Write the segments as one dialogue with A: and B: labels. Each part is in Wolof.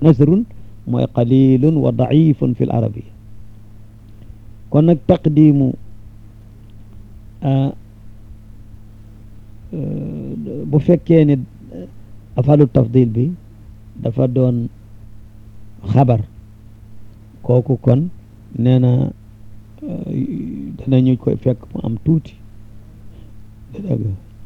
A: nasrun mooy qalilun wa daifun fi l arabia kon nag taqdimu bu fekkee ne afalu tafdil bi dafa doon xabar kooku kon nee na danañu koy fekk mu am tuuti dëgg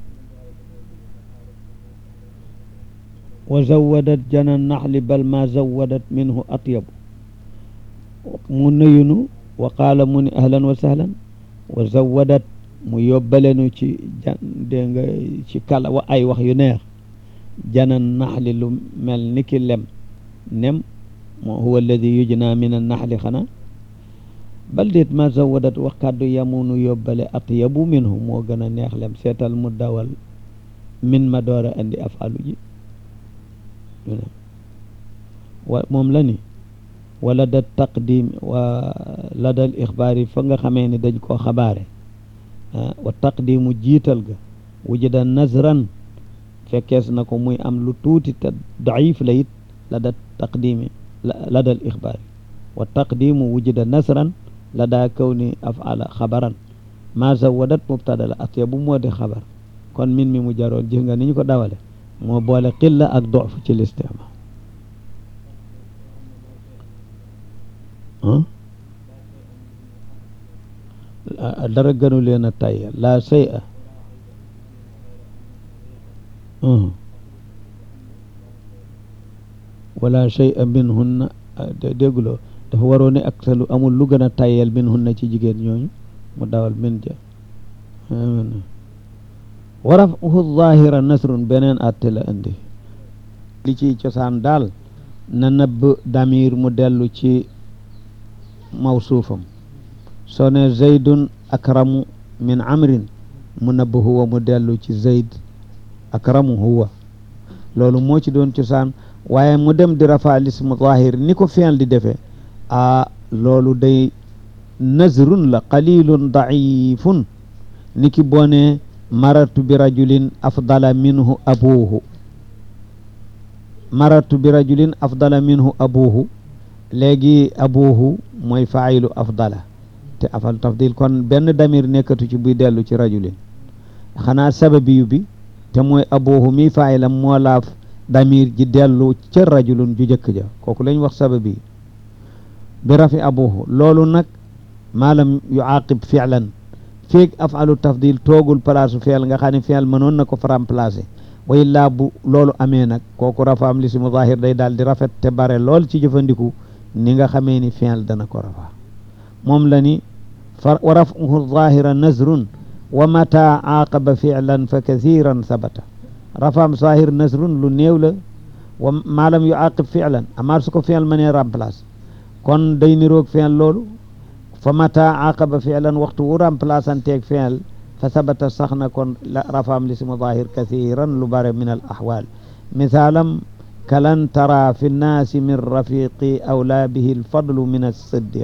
A: wa zawadat jana naxli bal ma zawadat minhu atyabu mu nuyunu wa qaala mu ni ahlan wa sahlan wa zawadat mu yóbbalenu ci jan dégg nga ci kala wa ay wax yu neex jana naxli lu mel ni ki lem nem moo huwa alladi yujna min an naxli xanaa bal déet ma zawadat wax kàddu yamunu yóbbale atyabu minhu moo gën a neex lem seetal mu dawal min ma door a andi afalu ji wa moom la ni wala da taqdim wa la dal ixbaar yi fa nga xamee ni dañ koo xabaare wa taqdimu jiital ga wujida nazran fekkees na ko muy am lu tuuti te daif la it la da taqdimi la dal ixbaar yi wa taqdimu wujida nasran la daa kaw ni afala xabaran ma zawadat mubtada la atyabu moo di xabar kon min mi mu jaroon gis nga ni ñu ko dawale moo boole qilla ak dof ci listimaal dara gënu leen a tayya la say a wala shay a min hunna dégguloo dafa waroo ne ak lu amul lu gën a tayyel min hunna ci jigéen ñooñu mu dawal min ja wa rafuhu zahira nasrun beneen atte la indi li ciy cosaan daal na nëbb damir mu dellu ci mawsuufam soo ne zaydun akramu min amrin mu nëbb huwa mu dellu ci zayd akramu huwa loolu moo ci doon cosaan waaye mu dem di rafa lismu zahir ni ko fi'l di defee a loolu day nazrun la qalilun daifun ni ki boone marartu bi rajulin afdala minhu abuhu marartu bi rajulin afdala minhu abuhu léegi abuhu mooy faayilu afdala te afal tafdil kon benn damir nekkatu ci buy dellu ci rajulin xanaa sababiyu bi te mooy abuhu mi faayilam moo laaf damir ji dellu ca rajulun ju jëkk ja kooku lañ wax sababi bi rafi abuhu loolu nag maalam yu aqib fi'lan feeg afalu tafdil toogul place fi'l nga xam ne fi'l mënoon na ko fa remplacer wa illaa bu loolu amee nag kooku rafaam li si mu zahir day daal di rafet te bare lool ci jëfandiku ni nga xamee ni fi'l dana ko rafa moom la ni fa wa rafuhu zahira nazrun wa mata aqaba fi'lan fa kathiran sabata rafaam zahir nazrun lu néew la wa maalam yu aqib fi'lan amaat su ko fi'l mënee remplacer kon day niroog fi'l loolu fa mata aqaba fi'lan waxtu wu remplaçanteeg fi'l fa sabata sax na kon la rafaam li si mu zahir kathiran lu bare min al ahwal misaalam kalan tara fi nnaasi min rafiqi awla bihi alfadlu min alsiddiq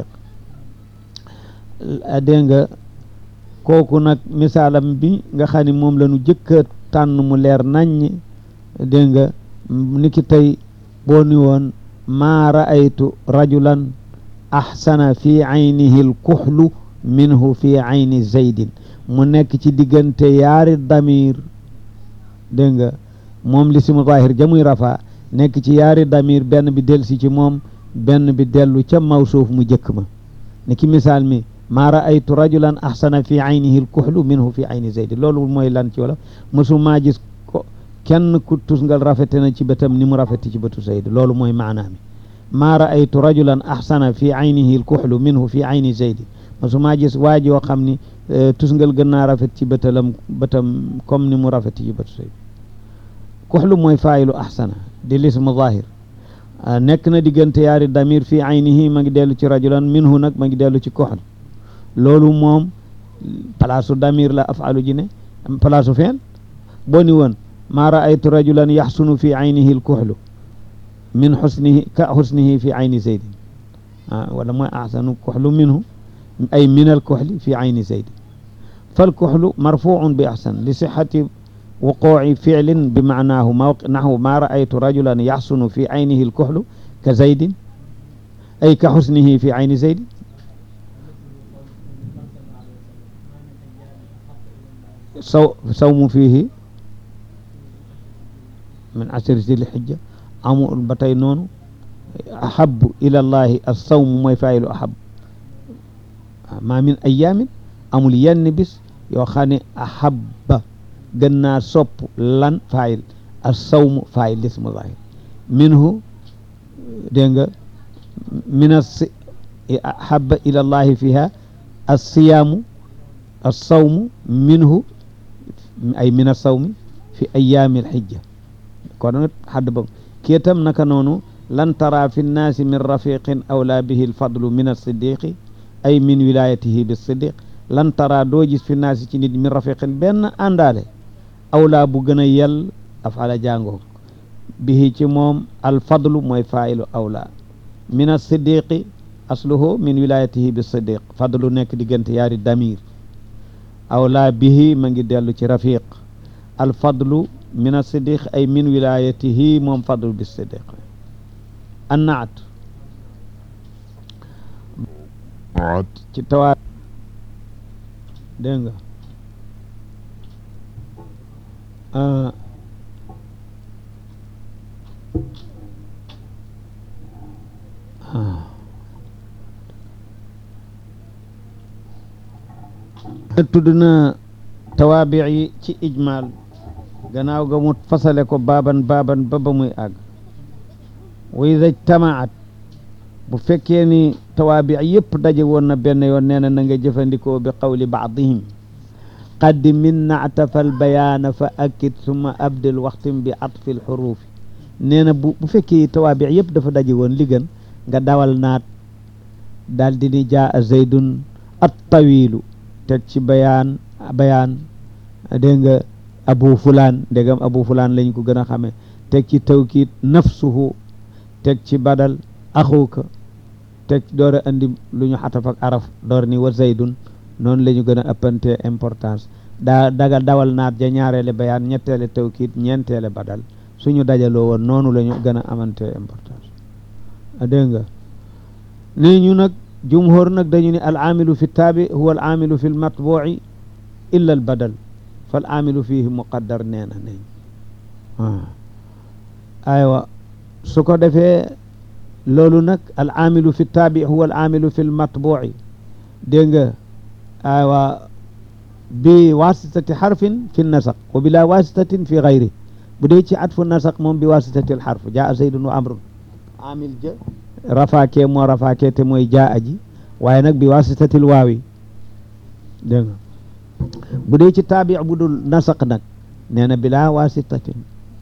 A: dégg nga kooku nag misaalam bi nga xam ne moom la ñu jëkka tànn mu leer naññ dégg nga ni ki tey boo ni woon maa raaytu rajulan axsana fi aynihi alkuxlu minhu fi ayni zaydin mu nekk ci diggante yaari damir dégg nga moom li si mu zahir jamuy rafa nekk ci yaari damir benn bi dellu si ci moom benn bi dellu ca mawsuuf mu jëkk ma ni ki misaal mi maa raaytu rajulan axsana fi aynihi alkuxlu minhu fi ayni zaydin loolu mooy lan ci wala mësumaa gis ko kenn ku tusngal rafete na ci bëtam ni mu rafeti ci bëtu zayd loolu mooy maanaa mi maa raaytu rajulan axsana fi aynihi alkuxlu minhu fi ayni zaydin mësumaa gis waa joo xam ni tusngal gën naa rafet ci bëtalam bëtam comme ni mu rafeti ci bëtu zayd kuxlu mooy faayilu axsana di lismu zahir nekk na diggante yaari damir fi aynihi ma ngi dellu ci rajulan minhu nag ma ngi dellu ci kuxl loolu moom palaasu damir la afalu ji ne palaasu feen boo ni woon maa raaytu rajulan yaxsunu fi aynihi alkuxlu min xusnihi ka xusnihi fi ayni zaydin ah wala mooy axsanu kuxlu minhu ay min alkuxli fi ayni zaydin falkuxlu marfuun bi axsan li sixati wuquuci ficlin bi macnaahu naxwu maa raaytu rajulan yaxsunu fi aynihi alkuxlu ka zaydin ay ka xusnihi fi ayni zaydin saw sawmu fiihi min ashri zil hijja amul ba tey noonu ahabu ila llahi assawmu mooy faayilu ahab ma min ayamin amul yenn bis yoo xam ne ahabba gën naa sopp lan faayil assawmu faayil lismu zahir minhu dégg nga min as ahabba ila llahi fiha assiyaamu assawmu minhu ay min assawmi fi ayaami alxijja kon xadd ba kii tam naka noonu lan tara fi nnaasi min rafiqin awlaa bihi alfadlu min alsiddiqi ay min wilayatihi bisiddiq lan tara doo gis fi naasi ci nit min rafiqin benn àndaale awlaa bu gën a yell afala jàngoo bihi ci moom alfadlu mooy faa'ilu awlaa min alsiddiqi asluhu min wilayatihi bisiddiq fadlu nekk diggante yaari damir awlaa bihi ma ngi dellu ci rafiq alfadlu min alsiddiq ay min wilayatihi moom fadlu bisiddiq annaat ci tawaa dégg nga tudd na tawaabi yi ci ijmaal gannaaw ga mu fasale ko baaban baaban ba ba muy àgg wa ida ijtamaat bu fekkee ni tawaabi yëpp daje woon na benn yoon nee na na nga jëfandikoo bi qawli baadihim qaddim min naatafal bayaana fa akkid summa abdil waxtim bi atfil xuruufi nee na bu bu fekkee tawaabi yëpp dafa daje woon li gën nga dawal naat daal di ni jaa a zaydun at tawilu teg ci bayaan bayaan dégg nga abu fulaan ndegam abu fulaan lañ ko gën a xamee teg ci tawkiit nafsuhu teg ci badal axuka teg door a andi lu ñu xataf ak araf door ni wa zaydun noonu la ñu gën a ëppante importance daa daga dawal naat ja ñaareele bayaan ñetteele tawkiit ñeenteele badal suñu dajaloo woon noonu la ñu gën a amante importance dégg nga nii ñu nag jumhur nag dañu ne al aamilu fi taabi huwa al aamilu fi l matbuuci illa al badal fal aamilu fihi muqaddar nee na nañ aywa su ko defee loolu nag al aamilu fi taabi huwa al aamilu fi l matbuuci dégg nga aywa bi wasitati xarfin fi nasaq wa bila wasitatin fi gayri bu dee ci atfu nasaq moom bi wasitati al xarf jaa zaydun wa amrun amil ja rafaakee moo rafaakee te mooy jaa aji waaye nag bi wasitatil waawi dégg nga bu dee ci taabi bu dul nasaq nag nee na bila wasitatin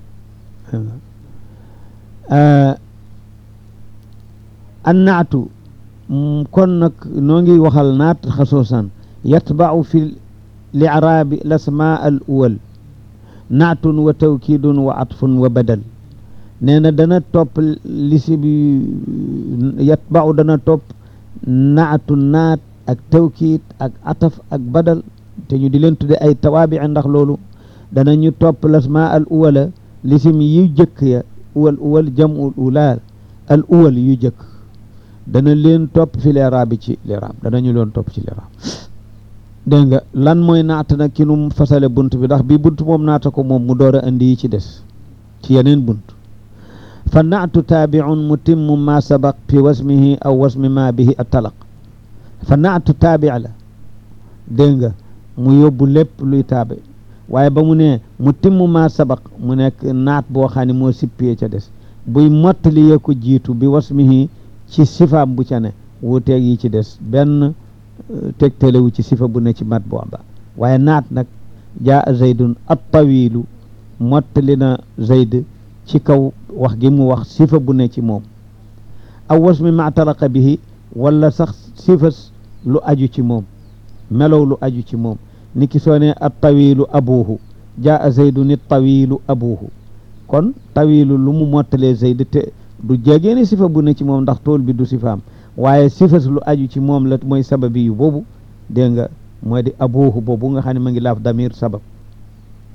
A: an naatu kon nag noo ngi waxal naat xasuusan yatbau fi li'raabi lasmaa al uwal naatun wa tawkiidun wa atfun wa badal nee na dana topp lisi bi yatbau dana topp naatu naat ak tawkiid ak ataf ak badal te ñu di leen tudde ay tawaabi ndax loolu dana ñu topp lasmaa al uwala lisim yu jëkk ya uwal uwal jamul ulaal al uwal yu jëkk dana leen topp fi leeraab bi ci leeraab danañu leen topp ci leeraab dégg nga lan mooy naata nag ki nu fasale bunt bi ndax bii bunt moom naata ko moom mu door a indi yi ci des ci yeneen bunt fa naatu taabiun mutimmu ma sabaq fi wasmihi aw wasmi ma bihi attalaq fa naatu taabi la dégg nga mu yóbbu lépp luy taabi waaye ba mu ne mutimmu ma sabaq mu nekk naat boo xam ne moo sippee ca des buy mottali yee ko jiitu bi wasmihi ci sifaam bu ca ne wuuteeg yi ci des benn tegtalewu ci sifa bu ne ci mat booba waaye naat nag jaa zaydun at tawilu mottali na zayd ci kaw wax gi mu wax sifa bu ne ci moom aw wasmi ma talaqa bihi wala sax sifa lu aju ci moom melow lu aju ci moom ni ki soo ne at tawilu abuhu jaa zaydun it tawilu abuhu kon tawilu lu mu mottalee zayd te du jegee ne sifa bu ne ci moom ndax tool bi du sifaam waaye sifas lu aju ci moom la mooy sababi yu boobu dégg nga mooy di abuhu boobu nga xam ne ma ngi laaf damir sabab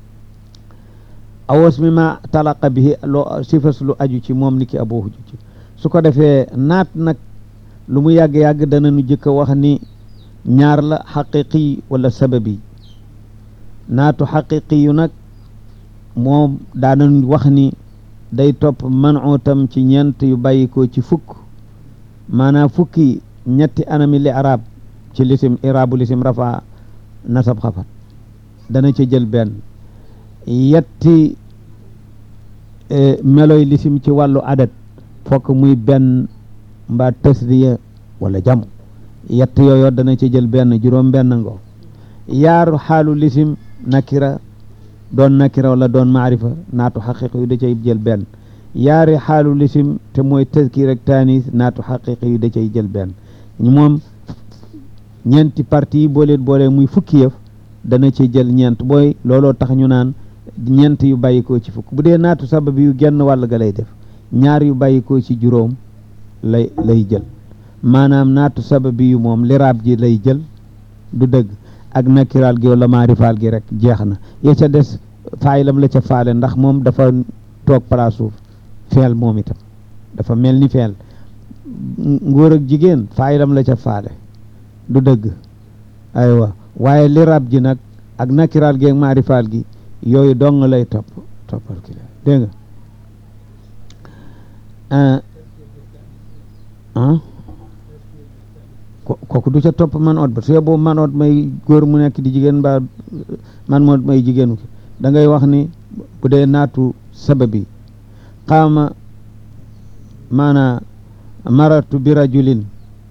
A: awas mi ma talaqa bihi loo sifas lu aju ci moom ni ki abuhu ci su ko defee naat nag lu mu yàgg-yàgg dana nu jëkk a wax ni ñaar la xaqiqi wala sababi naatu xaqiqi yu nag moom daanañ wax ni day topp manuutam ci ñeent yu bàyyikoo ci fukk maanaam fukki ñetti anami li arab ci lisim irabu lisim rafa nasab xafat dana ca jël benn yetti meloy lisim ci wàllu adat fokk muy benn mbaa tasriya wala jamu yett yooyu dana ca jël benn juróom benn ngo yaaru xaalu lisim nakira doon nakira wala doon maarifa naatu xaqiq yu da cay jël benn yaari xaalu lisim te mooy tazkir ak taanis naatu xaqiq yu da cay jël benn moom ñeenti parti yi boo leen boolee muy fukki yëf dana ci jël ñeent booy looloo tax ñu naan ñeent yu bàyyikoo ci fukk bu dee naatu sabab yu genn wàll ga lay def ñaar yu bàyyikoo ci juróom lay lay jël maanaam naatu sabab yu moom liraab ji lay jël du dëgg ak nakiraal gi wala maarifaal gi rek jeex na ya ca des faayilam la ca faale ndax moom dafa toog place suuf feel moom itam dafa mel ni feel ngóor ak jigéen faayilam la ca faale du dëgg aywa waaye liraab ji nag ak nakiraal gi ak maarifaal gi yooyu dong lay topp toppal ki la dégg nga ah kooku du ca topp man oot ba su yeboo man oot may góor mu nekk di jigéen mbaa man oot may jigéenu ki da ngay wax ni bu dee naatu sababi qaama maana maratu bi rajulin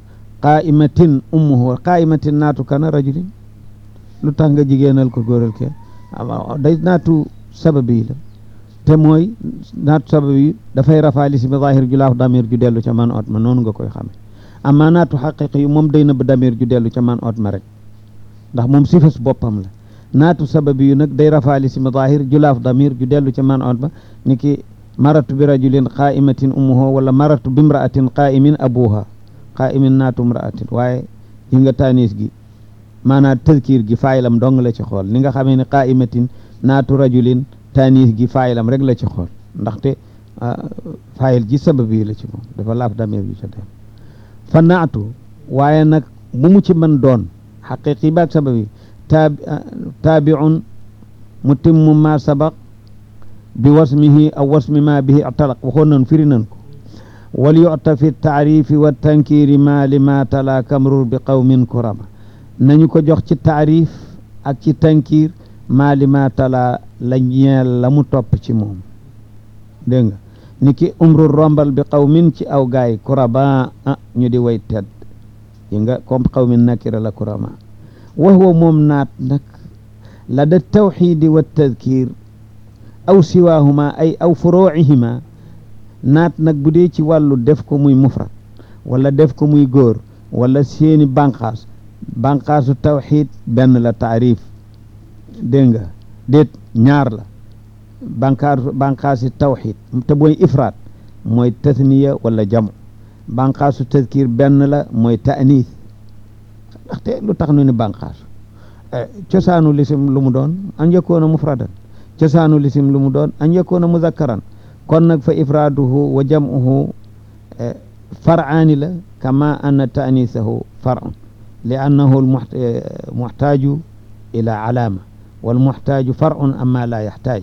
A: qaimatin ummuhu qaimatin naatu kana rajulin lu tax nga jigéenal ko góoral ke day naatu sababi la te mooy naatu sababi dafay rafaali si bi zahir ju laaf damir ju dellu ca man oot ma noonu nga koy xame amma naatu xaqiqi yu moom day nëbb damir ju dellu ca man oot ma rek ndax moom sifas boppam la naatu sababi yu nag day rafaali si zahir ju laaf damir ju dellu ca man oot ma ni ki maratu bi rajulin qaimatin ummuhu wala maratu bi imraatin qaimin abuha qaimin naatu imraatin waaye yi nga tanis gi maanaam tëzkiir gi faayilam dong la ci xool ni nga xamee ne qaimatin naatu rajulin tanis gi faayilam rek la ci xool ndaxte faayil ji sabab yi la ci moom dafa laaf damir yu ca dem fa naatu waaye nag bu mu ci mën doon xaqiqi baak sabab yi taa taabiun mutimmu ma sabaq bi wasmihi aw wasmi ma bihi atalaq waxoon nan firi nan ko wal yuta fi taarifi wa tankiri ma li ma tala kamrur bi qawmin kurama nañu ko jox ci taarif ak ci tankir ma li ma tala la ñeel la mu topp ci moom dégg nga ni ki umru rombal bi qawmin ci aw gaay kuraba ah ñu di way tedd yi nga comme qawmin nakira la kurama wa huwa moom naat nag la da tawxidi wa tadkir aw siwaahuma ay aw furuucihima naat nag bu dee ci wàllu def ko muy mufrad wala def ko muy góor wala seeni banqaas banqaasu tawxid benn la taarif dégg nga déet ñaar la banqaasu banqaasi tawxid te booy ifraat mooy tasniya wala jamu banqaasu tadkir benn la mooy taaniis ndaxte lu tax nu ni banqaasu cosaanu lisim lu mu doon an yakuna mufradan cosaanu lisim lu mu doon an yakuna muzakkaran kon nag fa ifraaduhu wa jam'uhu far'aani la kama anna ta'niisahu far'un li annahu muxtaaju ila alaama wal muxtaaju far'un amma la yaxtaaj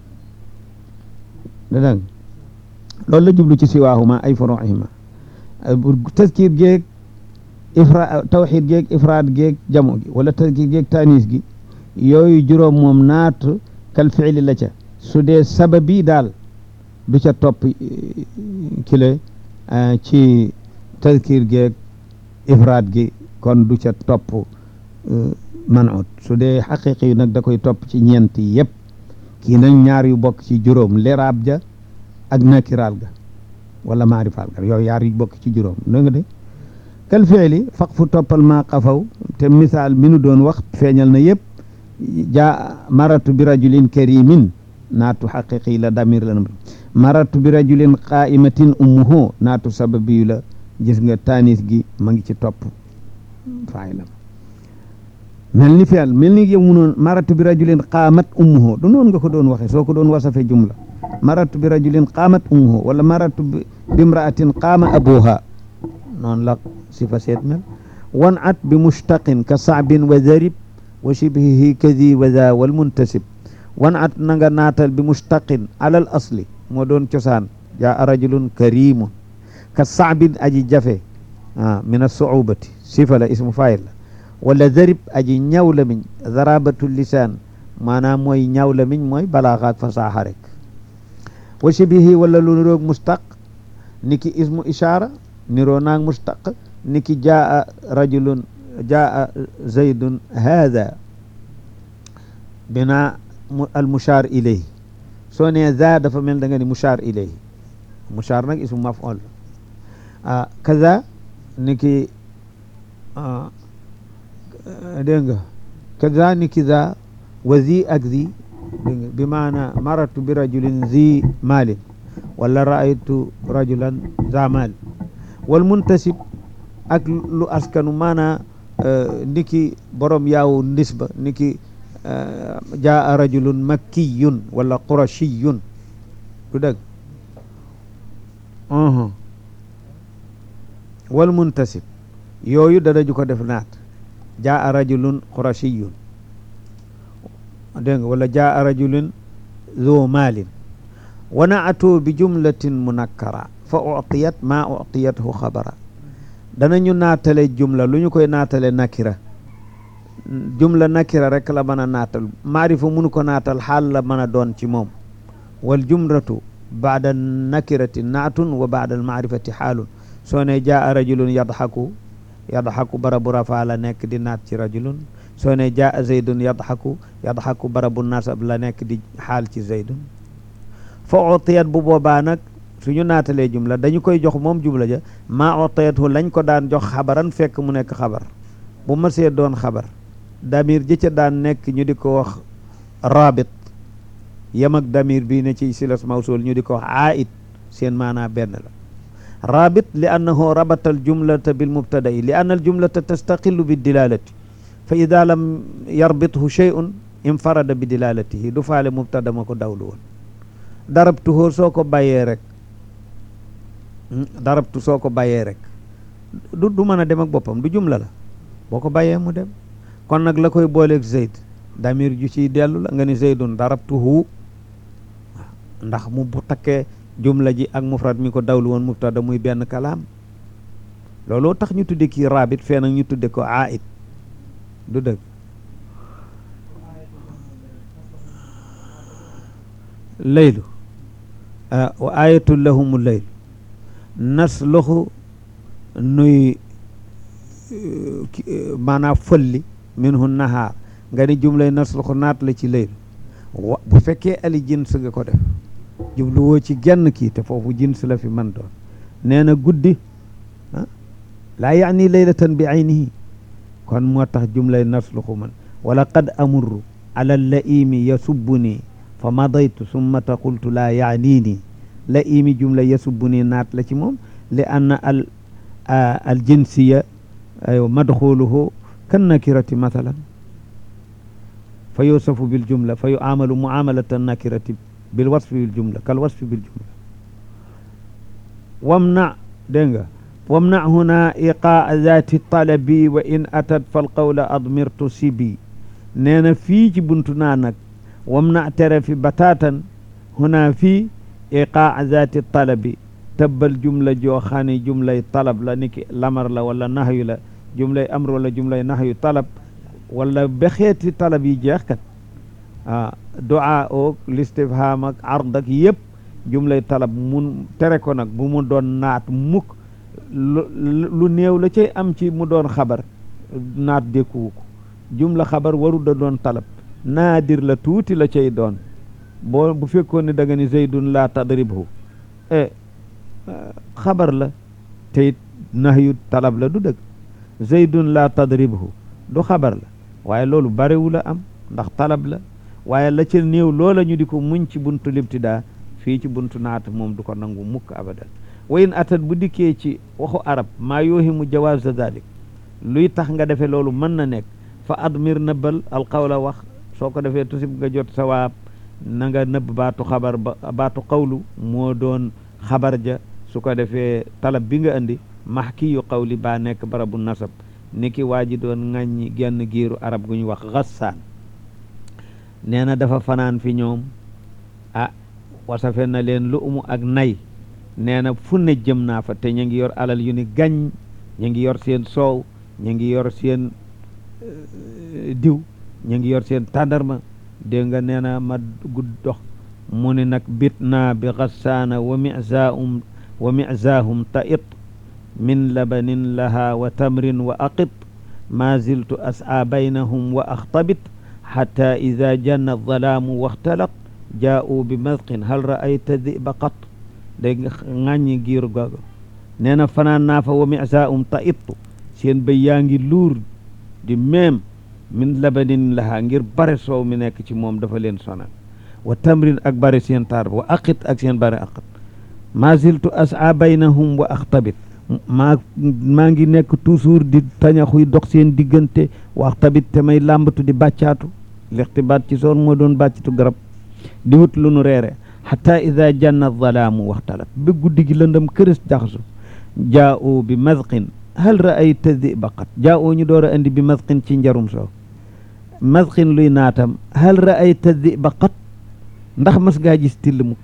A: dégg loolu la jublu ci siwaahuma ay furuuhima taskir geeg ifra tawxid geeg ifraad geeg jamu gi wala taskir geeg taaniis gi yooyu juróom moom naatu kal fiili la ca su dee sababi daal du ca topp kile ci tazkir geeg ifraad gi kon du ca topp manut su dee xaqiqi yu nag da koy topp ci ñeent yi yëpp kii nag ñaar yu bokk ci juróom liraab ja ak nakiraal ga wala maarifaal ga yooyu yaar yu bokk ci juróom da nga de kal fiili faq fu toppal maa qafaw te misaal mi nu doon wax feeñal na yëpp jaa maratu bi rajulin karimin naatu xaqiqi la damir la maratu bi rajulin qaimatin ummuhu naatu sababiyu la gis nga taanis gi ma ngi ci topp faayilam mel ni feel mel ni yow mu noon maratu bi rajulin qaamat ummuhu du noonu nga ko doon waxe soo ko doon wasafe jumla maratu bi rajulin qaamat ummuhu wala maratu bi imraatin qaama abuha noonu la sifa seet mel wan at bi mushtaqin ka saabin wa zarib wa shibhihi kadi wa za wal muntasib wan at na nga naatal bi mushtaqin alal asli moo doon cosaan jaa rajulun karimun ka saabin aji jafe ah min assuubati sifa la ismu fayil la wala zarib aji ñaw la miñ zarabatu lisaan maanaam mooy ñaw la miñ mooy balaaxa ak fasaaxa rek wa shibihi wala lu niroog mustaq niki ismu ishaara niroo naag mustaq niki jaa rajulun jaa zaydun haada bina al mushaar ilayhi soo nee za dafa mel da nga ni mushaar ilayhi mushaar nag ismu maf'ul ah kaza niki dégg nga kaza niki za wa zi ak zi dégg nga bi maana maratu bi rajulin zi maalin wala raaytu rajulan za maal wal muntasib ak lu askanu maana niki borom yaawu nisba niki jaa rajulun makkiyun wala qurashiyun du dëgg wal muntasib yooyu danañu ko def naat jaa rajulun qurashiyun dégg nga wala jaa rajulun zo maalin wa naatu bi jumlatin munakkara fa utiyat ma utiyathu xabara danañu naatale jumla lu ñu koy naatale nakira jumla nakira rek la mën a naatal maarifa mënu ko naatal xaal la mën a doon ci moom wal jumlatu baada nakirati naatun wa baada almaarifati xaalun soo ne jaa rajulun yadxaku yadxaku barabu rafa la nekk di naat ci rajulun soo ne jaa zaydun yadxaku yadxaku barabu nasab la nekk di xaal ci zaydun fa utiyat bu boobaa nag suñu naatalee jumla dañu koy jox moom jumla ja maa utiyathu lañ ko daan jox xabaran fekk mu nekk xabar bu masee doon xabar damir ji ca daan nekk ñu di ko wax rabit yam ak damir bii ne ci silas mawsul ñu di ko wax aid seen maanaa benn la rabit li annahu rabata al jumlata bil mubtada'i li anna al jumlata tastaqillu bi dilalati fa ida lam yarbithu shay'un infarada bi dilalatihi du faale mubtada ma ko dawlu woon darabtuhu soo ko bàyyee rek darabtu soo ko bàyyee rek du du mën a dem ak boppam du jumla la boo ko bàyyee mu dem kon nag la koy booleeg zayd damir ju ciy dellu la nga ni zaydun darabtuhu ndax mu bu takkee jumla ji ak mufrad mi ko dawlu woon mubtada muy benn kalaam looloo tax ñu tudde kii rabit fee nag ñu tudde ko aid du dëgg laylu wa ayatul lahumu laylu nasluxu nuy maanaam fëlli minhu nahaar nga ni jumlay nasluxu naat la ci laylu wa bu fekkee ali jins nga ko def jubluwoo ci genn kii te foofu jins la fi man doon nee na guddi ah laa yaani laylatan bi aynihi kon moo tax jumlay nasluxu man wala qad amurru ala laimi yasubbuni fa madaytu summata qultu laa yaaniini laimi jumla yasubbuni naat la ci moom li anna al al jinsiya aywa madxuluhu kan nakirati mathalan fa yusafu bil jumla fa yuamalu muamalata nakirati bil wasfi bil jumla kal wasfi bil jumla wamna dégg nga wamna huna iqaa zati talabi wa in atat fal qawla admirtu sibi nee na fii ci buntu naa nag wamna tere fi batatan huna fii iqaa zati talabi tëbbal jumla joo xam ne jumlay talab la niki lamar la wala nahyu la jumlay amr wala jumlay nahyu talab wala ba xeeti talab yi jeex kat ah du'a oog listifham ak ard ak yëpp jumlay talab mun tere ko nag bu mu doon naat mukk lu néew la cay am ci mu doon xabar naat dékkuwu ko jumla xabar waru da doon talab naadir la tuuti la cay doon boo bu fekkoon ne da nga ni zaydun la tadribhu e xabar la te it nahyu talab la du dëgg zaydun la tadribhu du xabar la waaye loolu barewu la am ndax talab la waaye la ca néew loola ñu di ko muñ ci buntu libtidaa fii ci buntu naat moom du ko nangu mukk abadan wayin atat bu dikkee ci waxu arab maa yoohimu jawaaz dalik luy tax nga defee loolu mën na nekk fa admir nëbbal alqawla wax soo ko defee tusib nga jot sawaab na nga nëbb baatu xabar ba baatu xawlu moo doon xabar ja su ko defee talab bi nga indi max ki yu xawli baa nekk barabu nasab ni ki waa ji doon ŋàññi genn giiru arab gu ñu wax xassaan nee na dafa fanaan fi ñoom ah wasafe na leen lu umu ak nay nee na fu ne jëm naa fa te ñu ngi yor alal yu ni gañ ñu ngi yor seen soow ñu ngi yor seen diw ñu ngi yor seen tàndarma dégg nga nee na ma gudd dox mu ni nag bit naa bi xassaana wa mizaahum wa mizaahum ta it min labanin laha wa tamrin wa aqit ma ziltu as'a baynahum wa axtabit xata ida janna alzalaamu waxtalaq jaa'u bi madqin hal ra'ayta diba qat dégg nga ŋàññi giir googu nee na fanaan naa fa wa misaahum ta ittu seen bëy yaa ngi luur di meem min labanin laha ngir bare soow mi nekk ci moom dafa leen sonal wa tamrin ak bare seen taar wa aqit ak seen bare aqit ma ziltu as'a baynahum wa axtabit maa maa ngi nekk toujours di tañaxuy dox seen diggante wa axtabit te may làmbatu di bàccaatu lixtibaat ci soon moo doon bàccatu garab di wut lu nu reere xata ida janna zalaamu waxtalat ba guddi gi lëndëm këris jaxasu jaa'u bi madqin hal ra'ayta diba qat jaa'u ñu door a indi bi madqin ci njarum soow madqin luy naatam hal ra'ayta diba qat ndax mas ngaa gis till mu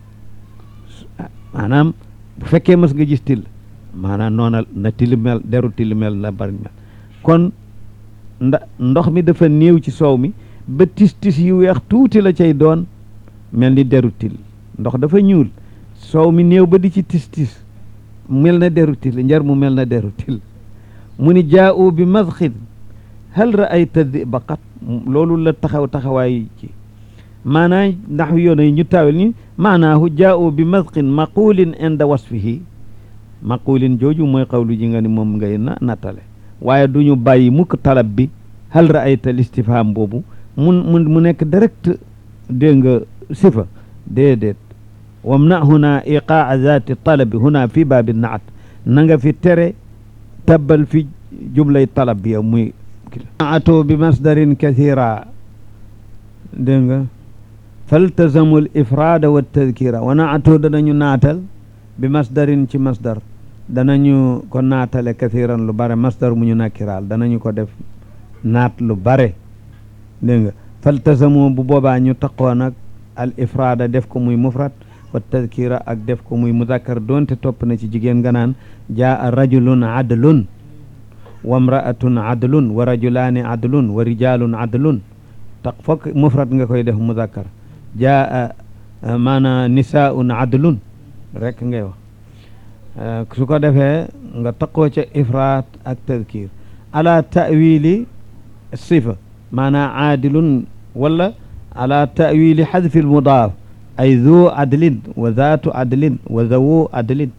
A: maanaam bu fekkee mas nga gis till maanaam noona na till mel deru till mel na bari mel kon nda ndox mi dafa néew ci soow mi ba tis tis yu weex tuuti la cay doon mel ni deru till ndox dafa ñuul soow mi néew ba di ci tis tis mel na deru til njar mu mel na deru til mu ni jaa'u bi madxin hal ra'ayta diba qat loolu la taxaw taxawaay ci maanaa ndax yoona yi ñu taawel ni maanaahu jaa'u bi madxin maqulin inda wasfihi maqulin jooju mooy xawlu ji nga ni moom ngay na nattale waaye du ñu bàyyi mukk talab bi hal ra'ayta listifham boobu mun mun mu nekk direct dégg nga sifa déedéet wamna huna iqaa zati talabi huna fi baabi naat na nga fi tere tabbal fi jumlay talab bi yow muy naatu bi masdarin kathira dégg nga faltazamu l ifrada wa tadkira wa naatu danañu naatal bi masdarin ci masdar danañu ko naatale kathiran lu bare masdar mu ñu nakkiraal danañu ko def naat lu bare dégg nga faltazamu bu boobaa ñu taqoo nag al ifrada def ko muy mufrad wa tadkira ak def ko muy muzakkar doonte topp na ci jigéen nga naan jaa rajulun adlun wa mraatun adlun wa rajulaani adlun wa rijalun adlun tax fokk mufrad nga koy def muzakkar jaa maana nisaun adlun rek ngay wax su ko defee nga taqoo ca ifraat ak tadkir ala tawili sifa maana aadilun wala ala tawili xadfi almudaaf ay zu adlin wa zaatu adlin wa zawu adlin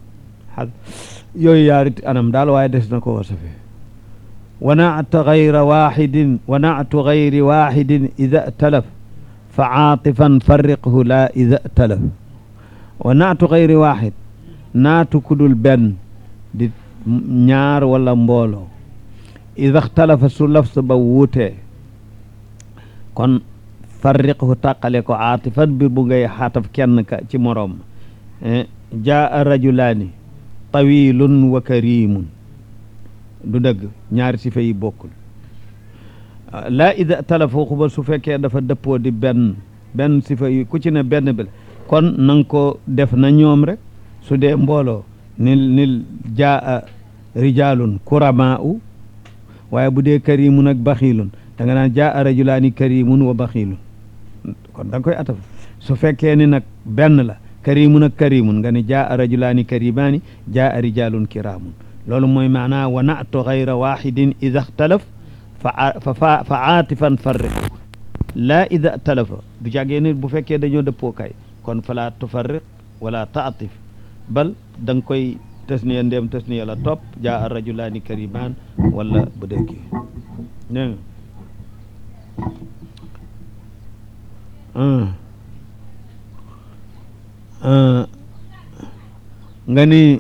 A: yooyu yaari anam daal waaye des na ko wasafe wa naata gayra waxidin wa naatu gayri waxidin ida talaf fa caatifan farriqhu laa ida talaf wa naatu gayri waxid naatu kudul benn di ñaar wala mbooloo ida xtalafa su lafs ba wuutee kon farriqhu tàqale ko aatifan bi bu ngay xaataf kenn ka ci moroom jaa rajulaani tawilun wa karimun du dëgg ñaari sifa yi bokkul laa ida talafa xuba su fekkee dafa dëppoo di benn benn sifa yi ku ci ne benn bi kon nanga ko def na ñoom rek su dee mbooloo nil nil jaa rijalun kurama u waaye bu dee karimun ak baxiilun da nga naan jaa rajulaani karimun wa baxiilun kon da nga koy ataf su fekkee ni nag benn la karimun ak karimun nga ne jaa rajulaani karimaani jaa rijalun kiraamun loolu mooy maanaa wa natu gayra waxidin ida xtalaf fa fa fa aatifan farriq laa ida talafa du jàggee ni bu fekkee dañoo dëppoo kay kon fala tufarriq wala taatif bal da nga koy tasniya ndéem tasniya la topp jaa rajulaani karimaan wala bu dee kii dégg nga nga ni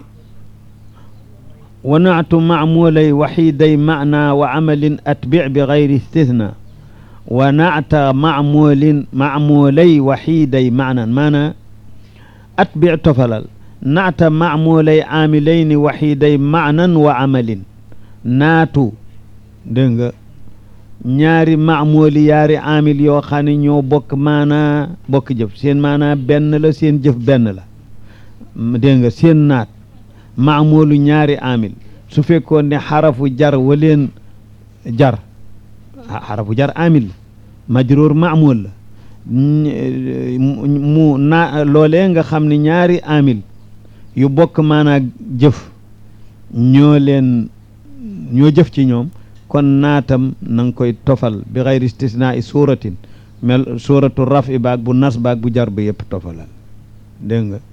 A: wanaatu macmuulay waxiiday macnaa wa camalin atbic bi gayri istithna wa naata maamulin maamulay waxiiday maanan maana atbi tofalal naata maamulay aamilayni waxiiday maanan wa amalin naatu dégg nga ñaari maamooli yaari amil yoo xam ne ñoo bokk maanaa bokk jëf seen maanaa benn la seen jëf benn la dégg nga seen naat maamoolu ñaari amil su fekkoon ne xarafu jar waleen jar xarafu jar amil la majruur maamool la mu na loolee nga xam ne ñaari amil yu bokk maanaa jëf ñoo leen ñoo jëf ci ñoom kon naatam na nga koy tofal bi xayri istisnaa i suuratin mel suuratu raf i baag bu nas baag bu jar ba yëpp tofalal dégg nga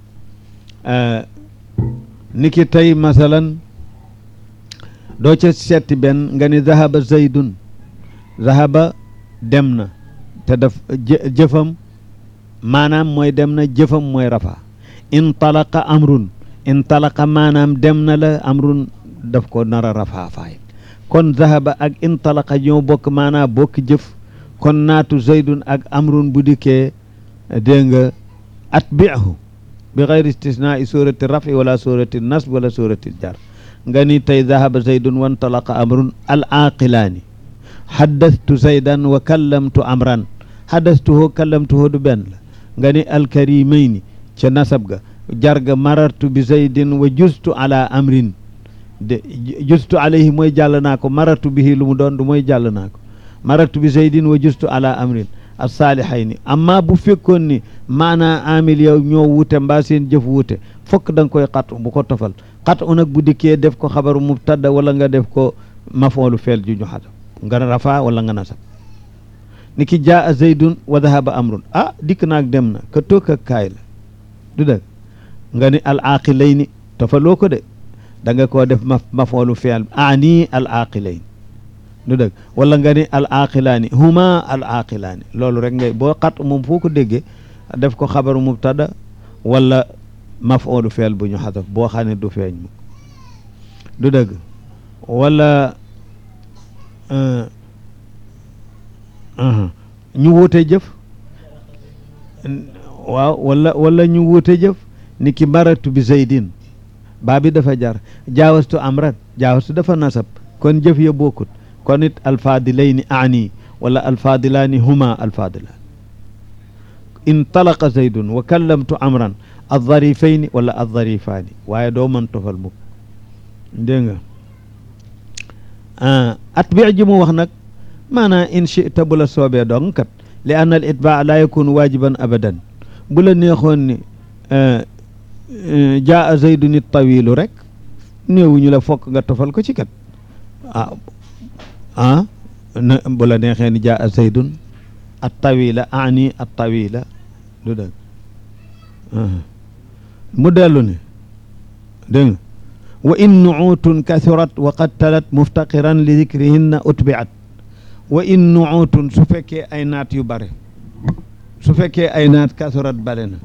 A: ni ki tey masalan doo ca setti benn nga ni zahaba zaydun zahaba dem na te daf jëfam maanaam mooy dem na jëfam mooy rafa intalaqa amrun intalaqa maanaam dem na la amrun daf ko nar a rafaa faay kon zahaba ak intalaqa ñoo bokk maanaa bokk jëf kon naatu zaydun ak amrun bu dikkee dégg nga atbi'hu bi xayri istisnaa i surati rafi wala surati nasb wala surati jar nga ni tey zahaba zaydun wa intalaqa amrun al aqilaani haddastu zaydan wa kallamtu amran haddastuhu kallamtuhu du benn la nga ni alkarimayni ca nasab ga jarga marartu bi zaydin wa justu ala amrin de justu alayhi mooy jàll naa ko marartu bihi lu mu doon du mooy jàll naa ko marartu bi zaydin wa justu ala amrin as-saalihayni amma bu fekkoon ni maanaa amil yow ñoo wute mbaa seen jëf wute fokk da nga koy xat bu ko tofal xat u nag bu dikkee def ko xabaru mubtada wala nga def ko mafoolu feel ju ñu xatam nga rafa wala nga nasab ni ki jaa zaydun wa dahaba amrun ah dikk naag dem na ka toog ak kaay la du dëgg nga ni al aqilayni tofaloo ko de da nga koo def ma mafoolu feel ani al aqilayn du dëgg wala nga ni al aqilaani huma al aqilaani loolu rek ngay boo xat moom foo ko déggee def ko xabaru mubtada wala mafoolu feel bu ñu xasaf boo xam ne du feeñ mu du dëgg wala ñu wuute jëf waaw wala wala ñu wuute jëf ni ki maratu bi zaydin baa bi dafa jar jaawastu amran jaawastu dafa nasab kon jëf ya bokkut kon it alfaadilayni ani wala alfaadilaani huma alfaadilaan intalaqa zaydun wa kallamtu amran aldarifayni wala aldarifaani waaye doo mën tofal mukk dégg nga atbi ji mu wax nag maanaa in chita bu la soobee dong kat li anna al itbaa laa yakunu waajiban abadan bu la neexoon ni jaa zaydun it tawilu rek néewuñu la fokk nga tofal ko ci kat ah ah na bu la neexee ni jaa zaydun at tawila ani at tawila du dëgg mu dellu ne dégg nga wa in nuutun kathurat wa qad talat muftaqiran li dikrihinna utbiat wa in nuutun su fekkee ay naat yu bare su fekkee ay naat kathurat bare na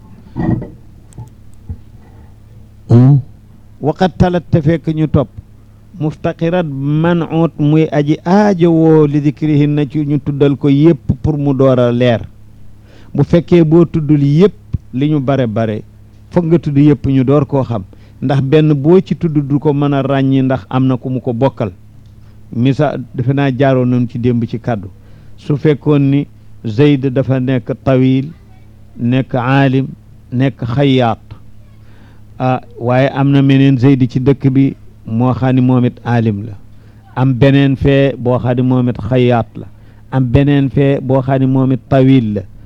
A: wa qad talat te fekk ñu topp muftaqirat manut muy aji aajowoo li dikrihinna ci ñu tuddal ko yépp pour mu door a leer bu fekkee boo tuddul yépp li ñu bare bare foog nga tudd yépp ñu door koo xam ndax benn boo ci tudd du ko mën a ràññi ndax am na ku mu ko bokkal misa defe naa jaaroon nañu ci démb ci kàddu su fekkoon ni Zayd dafa nekk tawil nekk aalim nekk xayaat ah waaye am na meneen Zayd ci dëkk bi moo xam ni moom it aalim la am beneen fee boo xam ni moom it xayaat la am beneen fee boo xam ni moom it tawil la